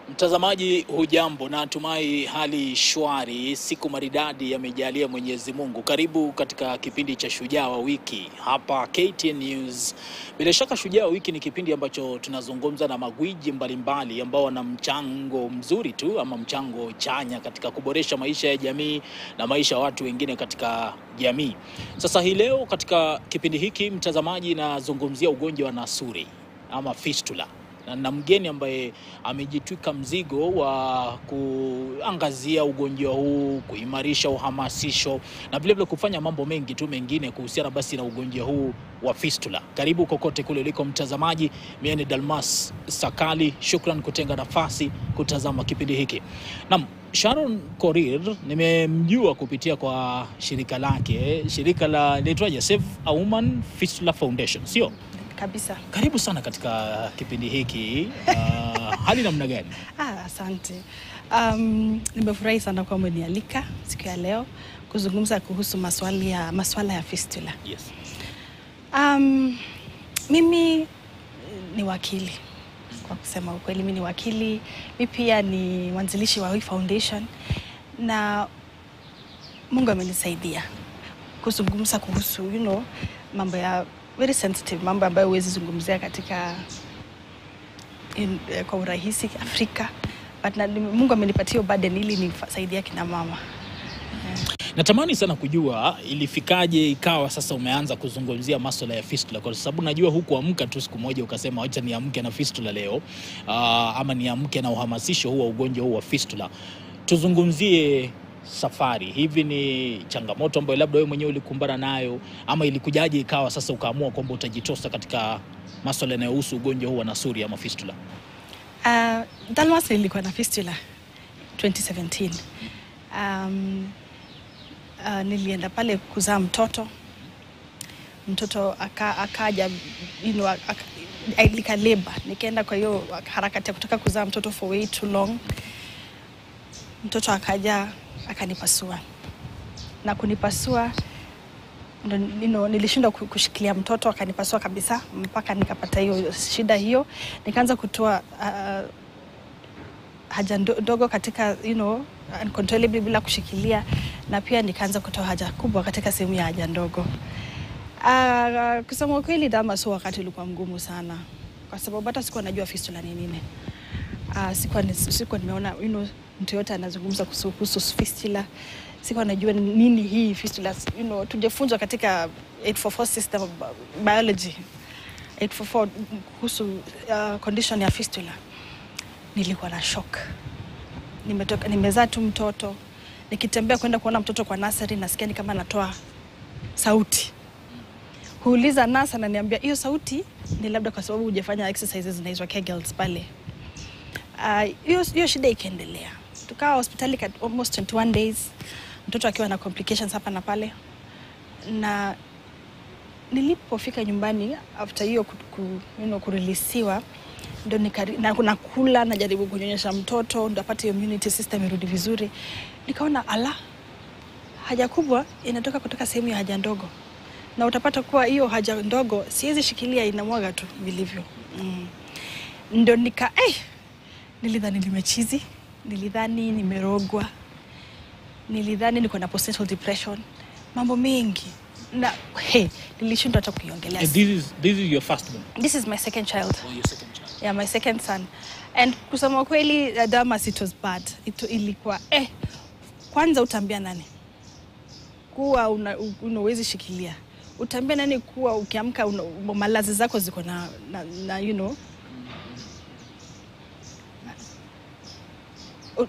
Mtazamaji hujambo, na natumai hali shwari, siku maridadi yamejalia Mwenyezi Mungu. Karibu katika kipindi cha Shujaa wa Wiki hapa KTN News. Bila shaka Shujaa wa Wiki ni kipindi ambacho tunazungumza na magwiji mbalimbali ambao wana mchango mzuri tu ama mchango chanya katika kuboresha maisha ya jamii na maisha ya watu wengine katika jamii. Sasa hii leo katika kipindi hiki, mtazamaji, nazungumzia ugonjwa wa nasuri ama fistula na, na mgeni ambaye amejitwika mzigo wa kuangazia ugonjwa huu, kuimarisha uhamasisho na vilevile kufanya mambo mengi tu mengine kuhusiana basi na ugonjwa huu wa fistula. Karibu kokote kule uliko mtazamaji, mimi ni Dalmas Sakali, shukran kutenga nafasi kutazama kipindi hiki. Naam, Sharon Korir nimemjua kupitia kwa shirika lake, shirika la linaitwaje, Save a Woman Fistula Foundation, sio? kabisa. Karibu sana katika kipindi hiki. Uh, hali namna gani? Ah, asante. Um, nimefurahi sana kwa umenialika siku ya leo kuzungumza kuhusu maswali ya, maswala ya fistula. Yes. Um, mimi ni wakili kwa kusema ukweli, mi ni wakili, mi pia ni mwanzilishi wa hii foundation na Mungu amenisaidia kuzungumza kuhusu you know, mambo ya very sensitive, mambo ambayo huwezi zungumzia katika in, eh, kwa urahisi Afrika, but na, Mungu amenipatia hiyo burden ili nisaidia kina mama. Natamani sana kujua ilifikaje ikawa sasa umeanza kuzungumzia masuala ya fistula, kwa sababu najua hukuamka tu siku moja ukasema wacha niamke na fistula leo, uh, ama niamke na uhamasisho huu wa ugonjwa huu wa fistula. Tuzungumzie safari. Hivi ni changamoto ambayo labda wewe mwenyewe ulikumbana nayo, ama ilikujaje ikawa sasa ukaamua kwamba utajitosa katika masuala yanayohusu ugonjwa huu wa nasuri ama fistula? Uh, Dalmas nilikuwa na fistula 2017. Um, uh, nilienda pale kuzaa mtoto mtoto aka, akaja you know, aka, nikaleba nikaenda kwa hiyo harakati ya kutaka kuzaa mtoto for way too long mtoto akaja akanipasua na kunipasua ndo, you know, nilishindwa ku- kushikilia mtoto akanipasua kabisa mpaka nikapata hiyo shida hiyo nikaanza kutoa uh, haja ndo- ndogo katika you know, uncontrollably bila kushikilia na pia nikaanza kutoa haja kubwa katika sehemu ya haja ndogo. Uh, kusema ukweli Damas, huo wakati ulikuwa mgumu sana, kwa sababu hata sikuwa najua fistula ni nini. Uh, sikuwa, ni- sikuwa nimeona you know, mtu yote anazungumza kuhusu kuhusu fistula, sikuwa najua ni nini hii fistula. You know, tujefunzwa katika 844 system of biology 844 kuhusu uh, condition ya fistula nilikuwa na shock. Nimetoka, nimezaa tu mtoto, nikitembea kwenda kuona mtoto kwa nasari, nasikia ni kama natoa sauti. Huuliza nasa, ananiambia hiyo sauti ni labda kwa sababu hujafanya exercises zinaitwa Kegels pale. Ah, hiyo hiyo shida ikaendelea, tukawa hospitali kat- almost 21 days, mtoto akiwa na complications hapa na pale, na nilipofika nyumbani after hiyo ku, ku, you know, kurelisiwa ndo nikari- na nakula najaribu kunyonyesha mtoto ndo apate immunity system irudi vizuri, nikaona ala, haja kubwa inatoka kutoka sehemu ya haja ndogo, na utapata kuwa hiyo haja ndogo siwezi shikilia, inamwaga tu vilivyo mm. Ndo nika eh, nilidhani nimechizi, nilidhani nimerogwa, nilidhani niko na postnatal depression, mambo mengi na he, nilishindwa hata kuiongelea. And this is, this is your first one This is my second child. or your second child? Yeah, my second son. And kusema kweli uh, Damas it was bad. It, ilikuwa eh, kwanza utaambia nani kuwa una, una uwezi shikilia, utaambia nani kuwa ukiamka una- malazi zako ziko na, na, na you know Uh,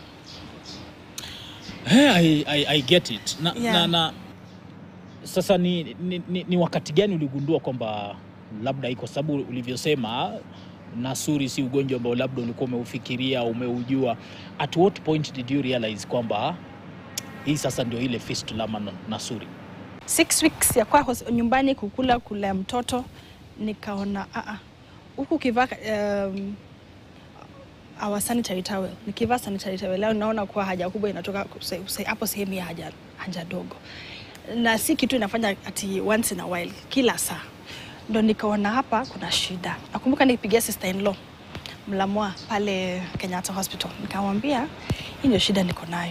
Hey, I, I, I get it. Na, Yeah. na, na sasa ni, ni, ni, ni wakati gani uligundua kwamba labda iko sababu ulivyosema nasuri si ugonjwa ambao labda ulikuwa umeufikiria umeujua. At what point did you realize kwamba hii sasa ndio ile fistula ama na- nasuri? six weeks ya kwa hos- nyumbani kukula kula mtoto nikaona ah, ah, huku ukivaa um, our sanitary towel nikivaa sanitary towel leo naona kuwa haja kubwa inatoka kuse- kuse- hapo sehemu ya haja, haja dogo na si kitu inafanya ati once in a while kila saa ndo nikaona hapa kuna shida nakumbuka nikipigia sister in law Mlamwa pale Kenyatta Hospital. Nikamwambia hii ndio shida niko nayo.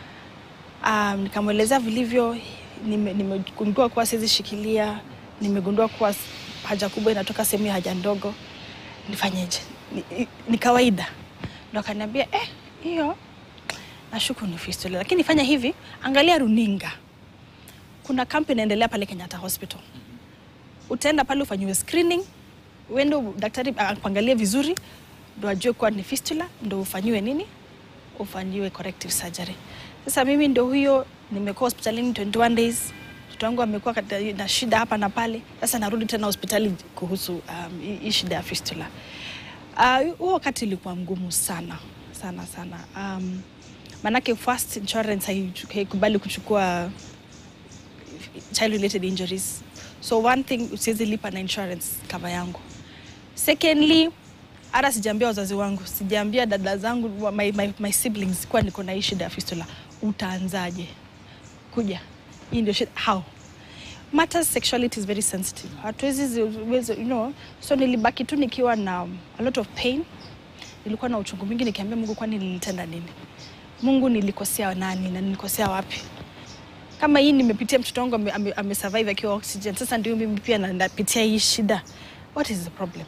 Um, nikamwelezea vilivyo, nime- nimegundua kuwa siwezi shikilia, nimegundua kuwa s- haja kubwa inatoka sehemu ya haja ndogo, nifanyeje? Ni, ni kawaida. Ndo akaniambia eh, hiyo nashuku ni fistula, lakini fanya hivi, angalia runinga, kuna kampu inaendelea pale Kenyatta Hospital. Utaenda pale ufanyiwe screening, uende daktari akuangalie vizuri, ndo ajue kuwa ni fistula, ndo ufanyiwe nini, ufanyiwe corrective surgery. Sasa mimi ndo huyo, nimekuwa hospitalini 21 days, mtoto wangu amekuwa kata- na shida hapa na pale. Sasa narudi tena hospitali kuhusu um, hii- hii shida ya fistula. Ah, huo wakati ilikuwa mgumu sana sana sana. Um, manake first insurance haichu- haikubali kuchukua child related injuries so one thing siwezi lipa na insurance cover yangu secondly hata sijaambia wazazi wangu sijaambia dada zangu wa- my, my, my siblings kuwa niko na hii shida ya fistula utaanzaje kuja hii ndio shida how matters sexuality is very sensitive hatuwezi zi- wezi- you know so nilibaki tu nikiwa na a lot of pain nilikuwa na uchungu mingi nikiambia mungu kwani nilitenda nini mungu nilikosea nani na nilikosea wapi kama hii nimepitia mtoto wangu ame, ame, ame survive akiwa oxygen sasa ndio mimi pia na- napitia hii shida what is the problem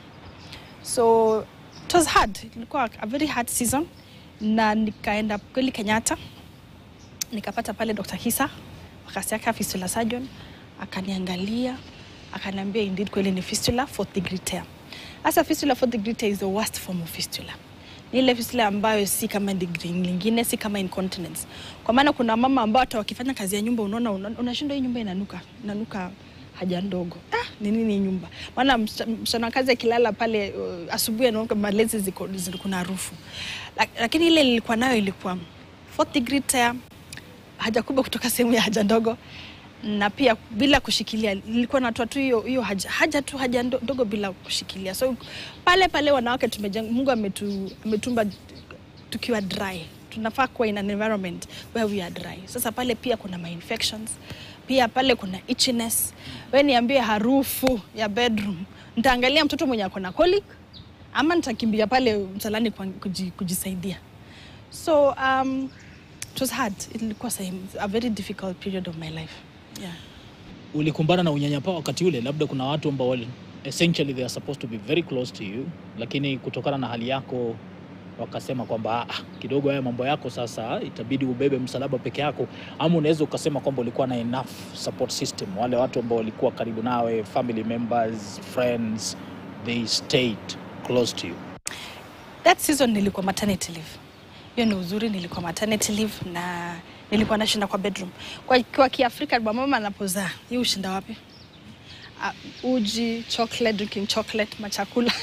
so it was hard ilikuwa a very hard season na nikaenda kweli kenyatta nikapata pale dr hisa wakasiaka fistula surgeon akaniangalia akaniambia indeed kweli ni fistula fourth degree tear hasa fistula fourth degree tear is the worst form of fistula ni ile fistula ambayo si kama degree lingine si kama incontinence kwa maana kuna mama ambao hata wakifanya kazi ya nyumba unaona una- unashindwa hii nyumba inanuka inanuka haja ndogo ah, ni nini hii nyumba maana msichana msichana wa kazi akilala pale uh, asubuhi anaoka malezi ziko ziko- kuna harufu Lak, lakini ile nilikuwa nayo ilikuwa fourth degree tear haja kubwa kutoka sehemu ya haja ndogo na pia bila kushikilia nilikuwa natoa tu hiyo hiyo haja, haja tu haja ndo- ndogo bila kushikilia so pale pale wanawake tumejenga mungu ametu, ametumba tukiwa dry tunafaa kuwa in an environment where we are dry sasa pale pia kuna my infections pia pale kuna itchiness we niambie harufu ya bedroom nitaangalia mtoto mwenye ako na colic ama nitakimbia pale msalani kwa- kuji, kujisaidia so um, it was hard ilikuwa sehemu a very difficult period of my life yeah. ulikumbana na unyanyapaa wakati ule labda kuna watu ambao wali- essentially they are supposed to be very close to you lakini kutokana na hali yako wakasema kwamba ah, kidogo haya mambo yako sasa itabidi ubebe msalaba peke yako ama unaweza ukasema kwamba ulikuwa na enough support system wale watu ambao walikuwa karibu nawe family members friends they stayed close to you that season nilikuwa maternity leave hiyo ni uzuri nilikuwa maternity leave na nilikuwa nashinda kwa bedroom kwa, kwa kiafrika mama anapozaa hii ushinda wapi uh, uji chocolate drinking chocolate machakula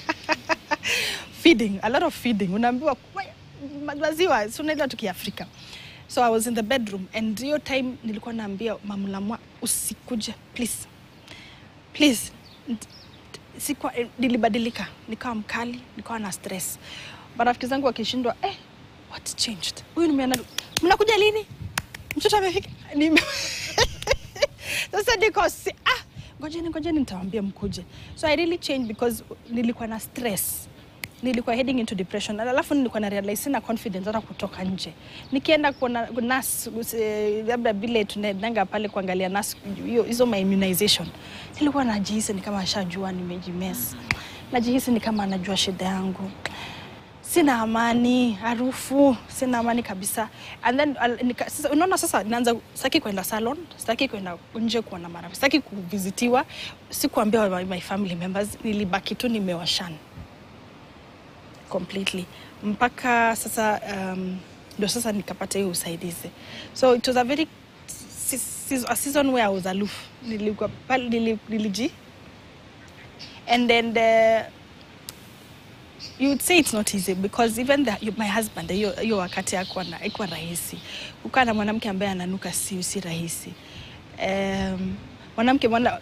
feeding a lot of feeding unaambiwa "Wai, ma- maziwa si unaelewa tu kiafrika so i was in the bedroom and hiyo time nilikuwa naambia mamlamwa usikuje please please Nt- sikuwa, eh, nilibadilika nikawa mkali nikawa na stress marafiki zangu wakishindwa eh, what changed huyu nimeana mnakuja lini mtoto amefika Nime- sasa niko si, ah, ngojeni ngojeni nitawambia mkuje so i really changed because nilikuwa na stress nilikuwa heading into depression alafu nilikuwa na realize sina confidence hata kutoka nje nikienda kuona nas labda vile tunaendanga pale kuangalia nas hiyo hizo my immunization nilikuwa najihisi ni kama ashajua nimejimes najihisi ni kama anajua shida yangu sina amani harufu sina amani kabisa and then al- nika, sasa, unaona sasa naanza sitaki kwenda salon sitaki kwenda nje kuona marafiki sitaki kuvizitiwa sikuambia my, my family members nilibaki tu nimewashana completely mpaka sasa um, ndio sasa nikapata hiyo usaidizi so it was a very se- se- a season where I was aloof nilikuwa pale nili, niliji and then the, you would say it's not easy because even the, you- my husband hiyo hiyo wakati hakuwa na- haikuwa rahisi kukaa na mwanamke ambaye ananuka si, si rahisi um, mwanamke mwana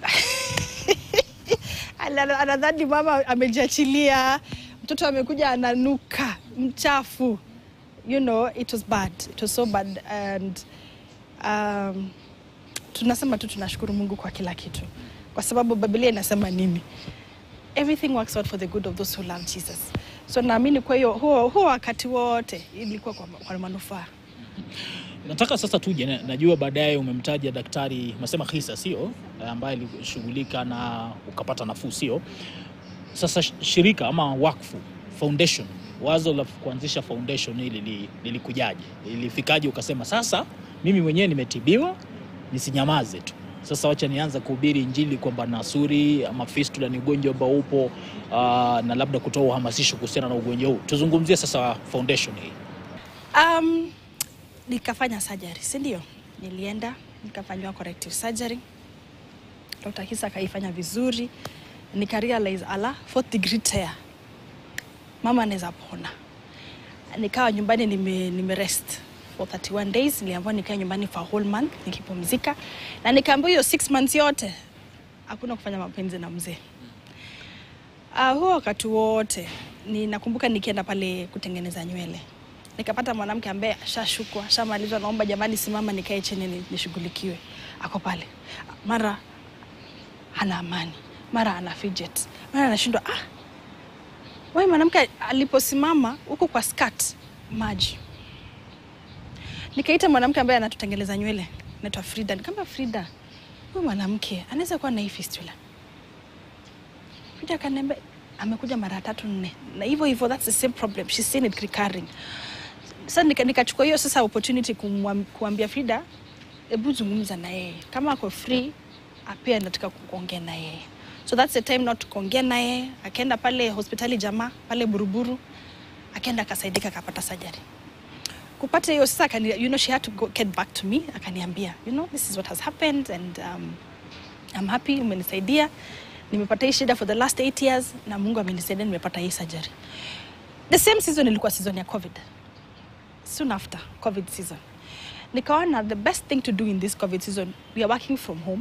Ana- anadhani mama amejiachilia mtoto amekuja ananuka mchafu you know it was bad it was so bad and um, tunasema tu tunashukuru mungu kwa kila kitu kwa sababu biblia inasema nini everything works out for the good of those who love jesus so naamini kwa hiyo huo, huo wakati wote ilikuwa kwa, kwa manufaa Nataka sasa tuje, na- najua baadaye umemtaja daktari umesema Khisa sio, ambaye alishughulika na ukapata nafuu sio. Sasa sh- shirika ama wakfu foundation, wazo la kuanzisha foundation hili li- lilikujaje? Lilifikaje ukasema sasa mimi mwenyewe nimetibiwa, nisinyamaze tu, sasa wacha nianza kuhubiri Injili kwamba nasuri ama fistula ni ugonjwa ambao upo aa, na labda kutoa uhamasisho kuhusiana na ugonjwa huu. Tuzungumzie sasa foundation hii. Um, nikafanya surgery, si ndio? Nilienda nikafanyiwa corrective surgery. Dr. Hisa akaifanya vizuri, nika realize ala, fourth degree tear, mama anaweza pona. Nikawa nyumbani nime, nime rest for 31 days. Niliambiwa nikae nyumbani for a whole month nikipumzika, na nikaambiwa hiyo 6 months yote hakuna kufanya mapenzi na mzee. Uh, huo wakati wote ni nakumbuka nikienda pale kutengeneza nywele nikapata mwanamke ambaye ashashukwa ashamalizwa, naomba jamani, simama nikae chini ni- nishughulikiwe. Ako pale, mara hana amani, mara ana fidget, mara anashindwa ah, wewe mwanamke aliposimama huko kwa skirt maji. Nikaita mwanamke ambaye anatutengeleza nywele, naitwa Frida. Nikamwambia Frida, huyu mwanamke anaweza kuwa na hii fistula. Frida akaniambia amekuja mara tatu nne, na hivyo hivyo, that's the same problem, she's seen it recurring. Sasa nika- nikachukua hiyo sasa opportunity kumwam- kuambia Frida, hebu zungumza na yeye kama ako free, ah, pia nataka kuongea na yeye. So that's the time not kuongea na yeye. Akaenda pale hospitali jamaa pale Buruburu, akaenda akasaidika, akapata surgery kupata hiyo sasa akani, you know, she had to go, get back to me akaniambia you know, this is what has happened and um, I'm happy umenisaidia nimepata hii shida for the last eight years na Mungu amenisaidia nimepata hii surgery the same season ilikuwa season ya covid soon after covid season nikaona the best thing to do in this covid season we are working from home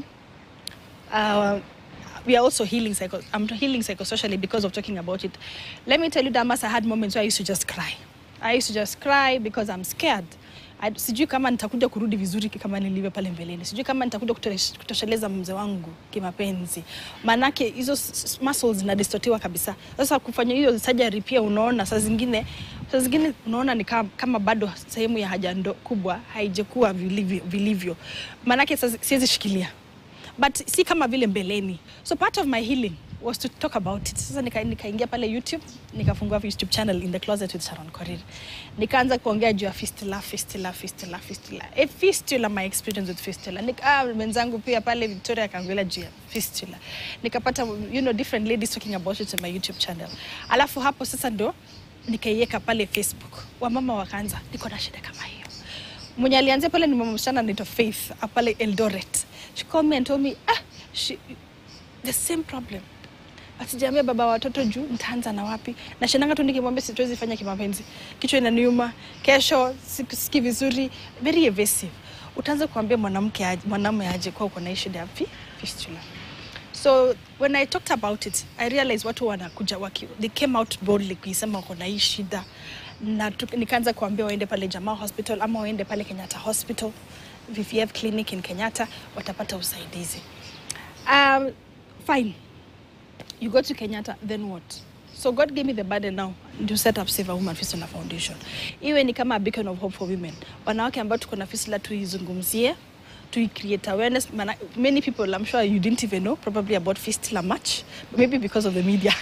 uh, we are also healing psycho I'm healing psychosocially because of talking about it. Let me tell you, Damas, I had moments where I used to just cry. I used to just cry because I'm scared. I, sijui kama nitakuja kurudi vizuri kama nilivyo pale mbeleni. Sijui kama nitakuja kutosh- kutosheleza mzee wangu kimapenzi. Maanake hizo s- s- muscles zinadistotiwa kabisa. Sasa kufanya hiyo surgery pia unaona saa zingine saa zingine unaona ni kama, kama bado sehemu ya haja ndo, kubwa haijakuwa vilivyo, vilivyo. Maanake sasa siwezi shikilia but si kama vile mbeleni so part of my healing was to talk about it sasa nika- nikaingia pale youtube nikafungua youtube channel in the closet with sharon korir nikaanza kuongea juu ya fistula fistula fistula fistula a fistula my experience with fistula Nika, ah, mwenzangu pia pale victoria akaongelea juu ya fistula nikapata you know different ladies talking about it on my youtube channel alafu hapo sasa ndo nikaiweka pale facebook wamama wakaanza niko na shida kama hiyo mwenye alianzia pale ni mama msichana anaitwa Faith ah, pale Eldoret. She called me and told me ah, she, the same problem asijaambia baba wa watoto juu nitaanza na wapi na shananga tu nikimwambia siwezi fanya kimapenzi kichwa inaniuma kesho sikusiki vizuri very evasive utaanza kuambia mwanamke aje- mwanamume aje kwa uko na hii shida ya fi- fistula so when i talked about it i realized watu wanakuja waki, they came out boldly kuisema wako na hii shida na tu- nikaanza kuambia waende pale jamaa hospital ama waende pale kenyatta hospital vvf clinic in kenyatta watapata usaidizi um, fine you go to kenyatta then what so god gave me the burden now to set up save a woman fistula foundation iwe ni kama a beacon of hope for women wanawake ambao tuko na fistula tuizungumzie to create awareness Mana, many people i'm sure you didn't even know probably about fistula much maybe because of the media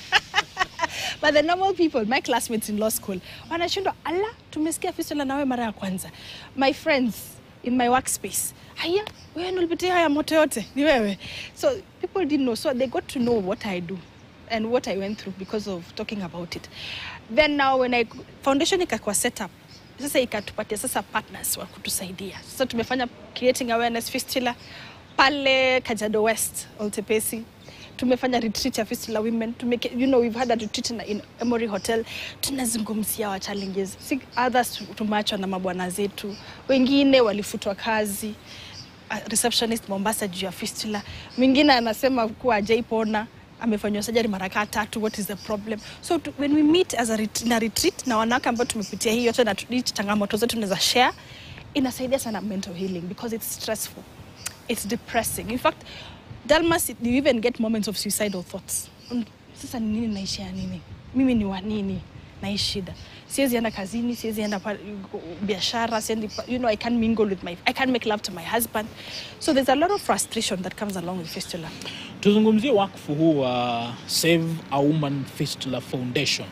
but the normal people my classmates in law school wanashindwa ala tumesikia fistula nawe mara ya kwanza my friends in my workspace haya wewe ndio ulipitia haya moto yote ni wewe so people didn't know so they got to know what i do and what i went through because of talking about it then now when i foundation ikakuwa set up sasa ikatupatia sasa partners wa kutusaidia sasa tumefanya creating awareness fistula pale kajado west oltepesi tumefanya retreat ya fistula women Tumeke, you know we've had a retreat in, in Emory Hotel tunazungumzia wa challenges si others tumeachwa na mabwana zetu wengine walifutwa kazi a receptionist Mombasa juu ya fistula mwingine anasema kuwa ajaipona amefanywa surgery mara kaa tatu what is the problem so to, when we meet as a ret na retreat na wanawake ambao tumepitia hii yote na tu- hizi changamoto zetu tunaweza share inasaidia sana mental healing because it's stressful it's depressing in fact Dalmas you even get moments of suicidal thoughts Mm, sasa ni nini naishia nini mimi ni wa nini na hii shida siwezi enda kazini siwezi enda pa- biashara siendi pa- you know i can't mingle with my i can't make love to my husband so there's a lot of frustration that comes along with fistula Tuzungumzie wakfu huu wa Save a Woman Fistula Foundation.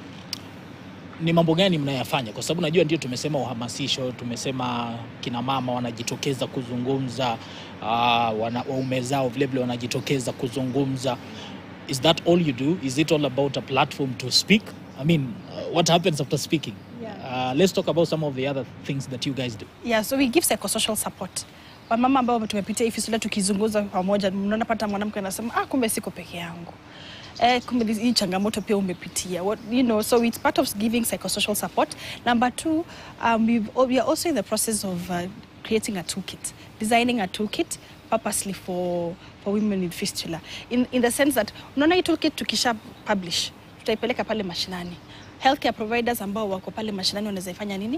Ni mambo gani mnayafanya? Kwa sababu najua ndio tumesema uhamasisho, tumesema kina mama wanajitokeza kuzungumza, uh, wana, waume zao vilevile wanajitokeza kuzungumza. Is that all you do? Is it all about a platform to speak? I mean, uh, what happens after speaking? Yeah. Uh, let's talk about some of the other things that you guys do. yeah so we give psychosocial support wamama ambao tumepitia hii fistula tukizungumza pamoja mnaona pata mwanamke anasema ah, kumbe siko peke yangu Eh, kumbe hii changamoto pia umepitia What, you know, so it's part of giving psychosocial support number two um, we've, we are also in the process of uh, creating a toolkit designing a toolkit purposely for, for women with fistula in, in the sense that unaona hii toolkit tukisha publish tutaipeleka pale mashinani healthcare providers ambao wako pale mashinani wanaweza ifanya nini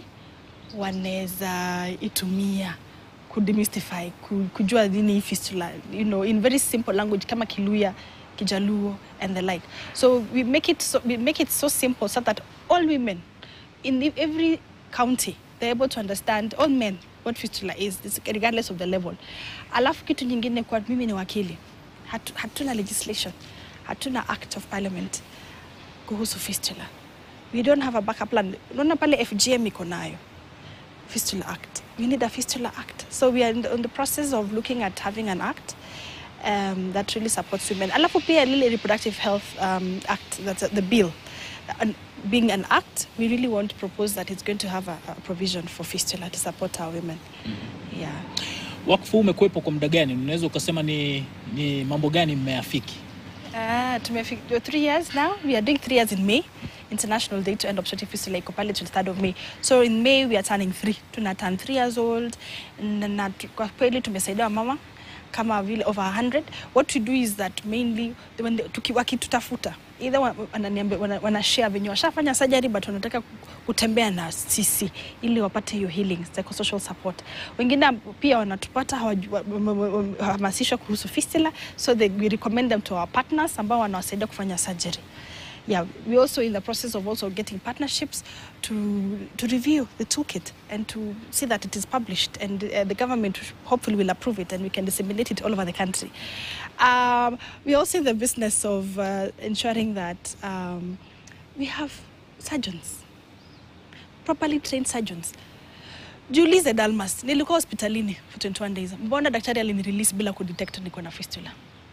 wanaweza itumia kudemystify ku- kujua nini hii fistula you know, in very simple language kama kiluya kijaluo and the like so we make it so, we make it so simple so that all women in the, every county they're able to understand all men what fistula is this- regardless of the level alafu kitu nyingine kwa mimi ni wakili Hatu, hatuna legislation hatuna act of parliament kuhusu fistula we don't have a backup plan unaona pale fgm iko nayo fistula act we need a fistula act so we are in the, in the process of looking at having an act um, that really supports women alafu pia lile reproductive health um, act that's the bill and being an act we really want to propose that it's going to have a, a provision for fistula to support our women yeah Wakfu umekuwepo kwa muda gani? Unaweza ukasema ni, ni mambo gani mmeafiki? Uh, tumefika three years now. We are doing three years in May. International Day to End Obstetric Fistula iko pale 23rd of May. So in May we are turning three. Tuna turn three years old. Na, na, tu- kwa kweli tumesaidia mama kama vile over 100. What we do is that mainly when they- tuki- wakitutafuta either wa- wananiambia wana, wana share venye washafanya surgery but wanataka ku- kutembea na sisi ili wapate hiyo healing psychosocial support. Wengine pia wanatupata hawaju- wa- wa- wa- wa- hamasishwa kuhusu fistula so they, we recommend them to our partners ambao wanawasaidia kufanya surgery yeah, we're also in the process of also getting partnerships to to review the toolkit and to see that it is published and uh, the government hopefully will approve it and we can disseminate it all over the country. Um, we're also in the business of uh, ensuring that um, we have surgeons, properly trained surgeons. Jiulize Dalmas, nilikuwa hospitalini for 21 days. Mbona daktari alinirelease bila kudetect niko na fistula?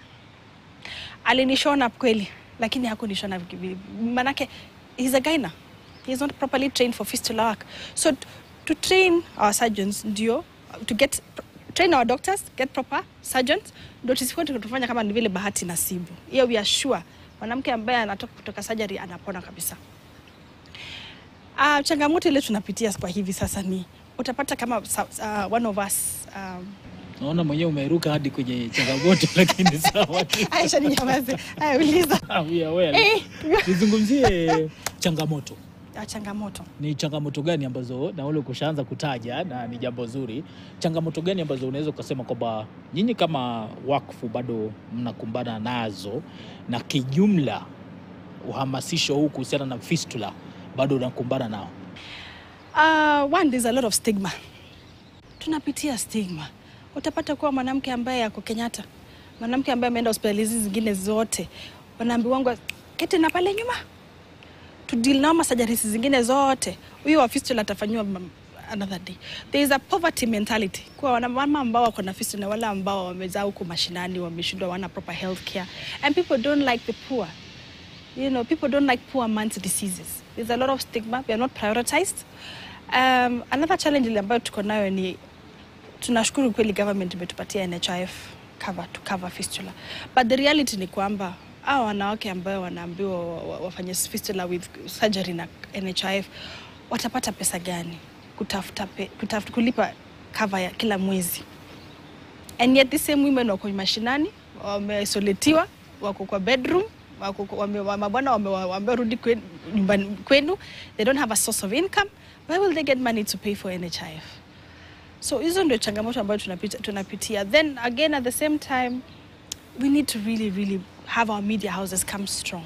alinishona kweli lakini hakunishona viki- manake he's a gyna he's not properly trained for fistula work so t- to train our surgeons ndio to get train our doctors get proper surgeons ndio tusikuwa tukifanya kama ni vile bahati nasibu hiyo we are sure mwanamke ambaye anatoka kutoka surgery anapona kabisa Uh, changamoto ile tunapitia kwa hivi sasa ni utapata kama sa- sa- one of us um, Naona mwenyewe umeruka hadi kwenye changamoto lakini sawa. Aisha ni nyamaze Aya, uliza Ah, we are well. Eh. Tuzungumzie changamoto. Ah, changamoto Ni changamoto gani ambazo na ule kushaanza kutaja na ni jambo zuri. Changamoto gani ambazo unaweza ukasema kwamba nyinyi kama wakfu bado mnakumbana nazo na kijumla uhamasisho huu kuhusiana na fistula bado unakumbana nao? Uh, one, there's a lot of stigma. Tunapitia stigma. Utapata kuwa mwanamke ambaye ako Kenyatta, mwanamke ambaye ameenda hospitali hizi zingine zote, wanaambiwangwa keti na pale nyuma to deal na masajarisi zingine zote, huyo wa fistula atafanyiwa mam- another day. There is a poverty mentality kwa wanamama ambao wako na fistula na wale ambao wamezaa huko mashinani, wameshindwa, wana proper health care and people don't like the poor you know, people don't like poor man's diseases. There's a lot of stigma. We are not prioritized. Um, another challenge ile ambayo tuko nayo ni tunashukuru kweli government imetupatia NHIF cover to cover fistula. But the reality ni kwamba hao wanawake ambao wanaambiwa wa- wa- wafanye fistula with surgery na NHIF watapata pesa gani kutafuta, pe, kutafuta kulipa cover ya kila mwezi and yet the same women wako mashinani wameisoletiwa wako kwa bedroom wako kwa- wame- wa- mabwana wame- wamerudi kwen- nyumbani kwenu they don't have a source of income where will they get money to pay for nhif so hizo ndio changamoto ambayo tunapita, tunapitia then again at the same time we need to really really have our media houses come strong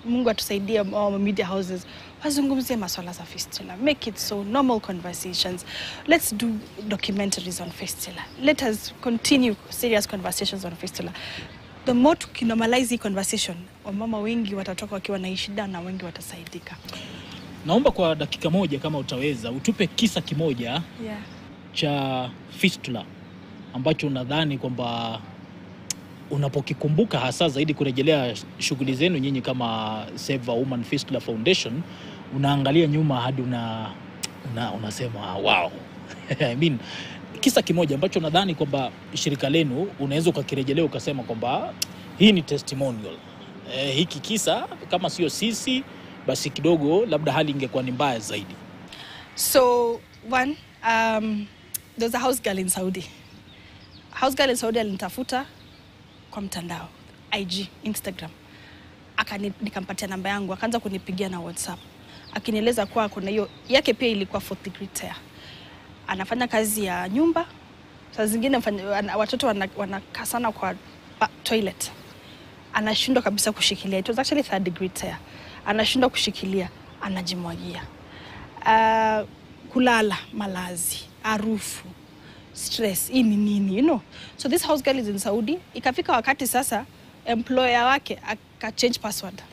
Mungu atusaidie all media houses wazungumzie maswala za fistula make it so normal conversations let's do documentaries on fistula let us continue serious conversations on fistula the more tukinormalize hii conversation wamama wengi watatoka wakiwa na hii shida na wengi watasaidika Naomba kwa dakika moja kama utaweza utupe kisa kimoja yeah. cha fistula ambacho unadhani kwamba unapokikumbuka hasa zaidi kurejelea shughuli zenu nyinyi kama Save a Woman Fistula Foundation, unaangalia nyuma hadi una, una, unasema wow. I mean, kisa kimoja ambacho nadhani kwamba shirika lenu unaweza ukakirejelea ukasema kwamba hii ni testimonial. Eh, hiki kisa kama sio sisi basi kidogo labda hali ingekuwa ni mbaya zaidi. So one, um, there's a house girl in Saudi. House girl in Saudi alinitafuta kwa mtandao IG, Instagram, akani nikampatia namba yangu, akaanza kunipigia na WhatsApp akinieleza kuwa kuna hiyo yake pia ilikuwa fourth degree tear. Anafanya kazi ya nyumba, saa zingine mfanya- wana- watoto wanakaa wana sana kwa ba- toilet anashindwa kabisa kushikilia. It was actually third degree tear. Anashindwa kushikilia, anajimwagia. Uh, kulala, malazi, harufu, stress, hii ni nini, you know? So this house girl is in Saudi. Ikafika wakati sasa employer wake aka change password.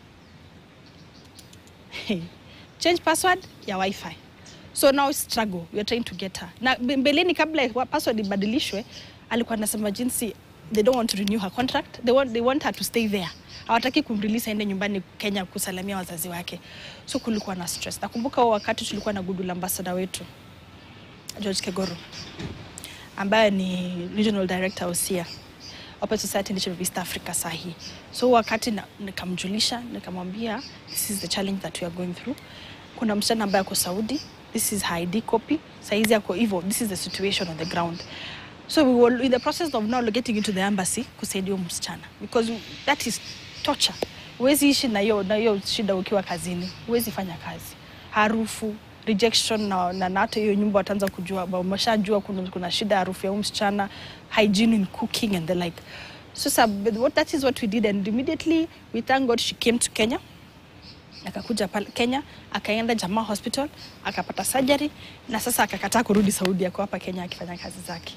change password ya wifi so now struggle we are trying to get her na mbe- mbeleni kabla wa- password ibadilishwe alikuwa anasema jinsi they don't want to renew her contract they want, they want her to stay there hawataki kumrelease aende nyumbani kenya kusalamia wazazi wake so kulikuwa na stress nakumbuka huo wakati tulikuwa na goodwill ambassador wetu george kegoro ambaye ni regional director usia Open Society Initiative of East Africa sahi. So wakati na- nikamjulisha nikamwambia this is the challenge that we are going through. Kuna msichana ambaye ako Saudi, this is her ID copy. Saizi ako hivyo, this is the situation on the ground. So we were in the process of now getting into the embassy kusaidia huyo msichana because that is torture. Huwezi ishi na hiyo na hiyo shida ukiwa kazini, huwezi fanya kazi. Harufu, rejection na na na hata hiyo nyumba wataanza kujua ba- wameshajua kuna, kuna shida ya harufu ya huyu msichana hygiene in cooking and the like so sa, but what, that is what we did and immediately we thank god she came to kenya akakuja pale kenya akaenda jamaa hospital akapata surgery na sasa akakataa kurudi saudi ako hapa kenya akifanya kazi zake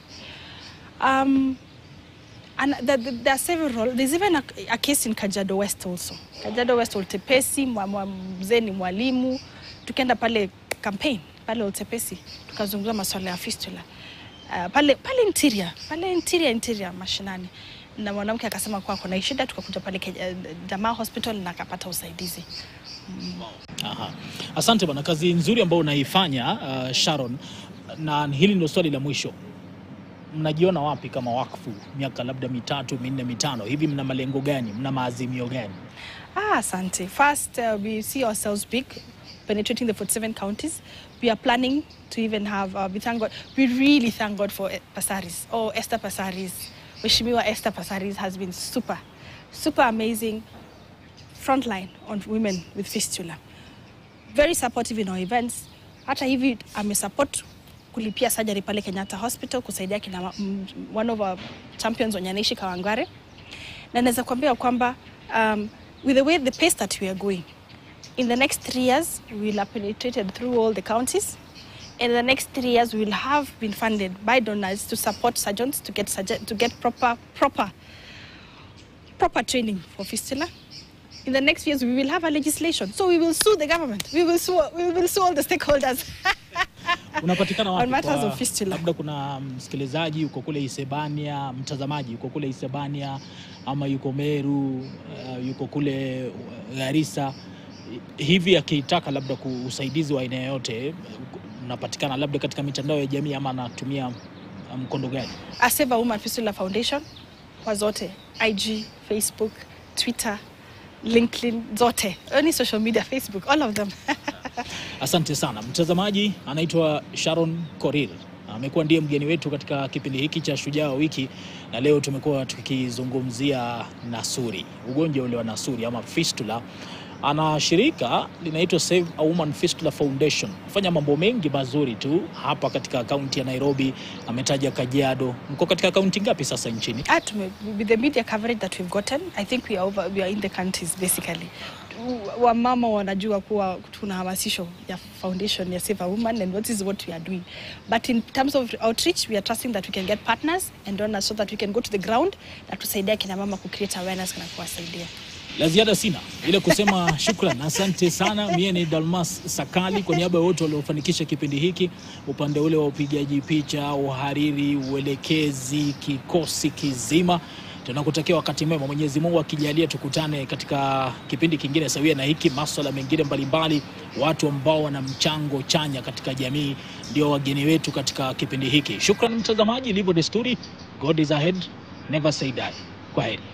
um, and the, the, there are several there's even a, a case in Kajiado West also Kajiado West Oltepesi mwa- mwa- mzee ni mwalimu tukaenda pale campaign pale Oltepesi tukazungumza masuala ya fistula uh, pale pale interior pale interior interior mashinani na mwanamke akasema kuwa kuna hii shida tukakuja pale Keja- Jamaa Hospital na akapata usaidizi Aha. Asante bana, kazi nzuri ambayo unaifanya uh, Sharon, na hili ndio swali la mwisho. Mnajiona wapi kama wakfu miaka labda mitatu minne mitano hivi? Mna malengo gani? Mna maazimio gani? Ah, asante. First, uh, we see ourselves big, penetrating the 47 counties. We are planning to even have, uh, we thank God, we really thank God for eh, Pasaris. Oh, Esther Pasaris. Mheshimiwa Esther Pasaris has been super, super amazing frontline on women with fistula. Very supportive in our events. Hata hivi amesupport kulipia surgery pale Kenyatta Hospital kusaidia kina ma- m- one of our champions wenye anaishi Kawangware na naweza kuambia kwamba um, with the way the pace that we are going in the next three years we will have penetrated through all the counties in the next three years we will have been funded by donors to support surgeons to get surge- to get proper proper proper training for fistula in the next years we will have a legislation so we will sue the government we will sue we will sue all the stakeholders Unapatikana On wapi? matters Kwa- of fistula. labda kuna msikilizaji yuko kule Isebania, mtazamaji yuko kule Isebania ama yuko Meru, uh, yuko kule uh, Garissa, hivi akitaka labda ku- usaidizi wa aina yoyote, unapatikana labda katika mitandao ya jamii ama anatumia uh, mkondo gani? A Save a Woman Fistula Foundation kwa zote IG, Facebook, Twitter, LinkedIn zote, any social media, Facebook, all of them. Asante sana mtazamaji. Anaitwa Sharon Korir, amekuwa ndiye mgeni wetu katika kipindi hiki cha Shujaa wa Wiki, na leo tumekuwa tukizungumzia nasuri, ugonjwa ule wa nasuri ama fistula. Ana shirika linaitwa Save a Woman Fistula Foundation, fanya mambo mengi mazuri tu hapa katika kaunti ya Nairobi. Ametaja Kajiado. Mko katika kaunti ngapi sasa nchini? Ah, tume, with the media coverage that we've gotten, I think we are over, we are in the counties basically. wamama wanajua kuwa tuna hamasisho ya foundation ya Save a Woman and what is what we are doing. But in terms of outreach, we are trusting that we can get partners and donors so that we can go to the ground na tusaidia kina mama ku create awareness na kuwasaidia. La ziada sina ile kusema shukran, asante sana. Mie ni Dalmas Sakali kwa niaba ya wote waliofanikisha kipindi hiki, upande ule wa upigaji picha, uhariri, uelekezi, kikosi kizima. Tunakutakia wakati mwema, Mwenyezi Mungu akijalia, tukutane katika kipindi kingine sawia na hiki. Maswala mengine mbalimbali, watu ambao wana mchango chanya katika jamii ndio wageni wetu katika kipindi hiki. Shukran mtazamaji, ilivyo desturi, God is ahead, never say die. Kwa heri.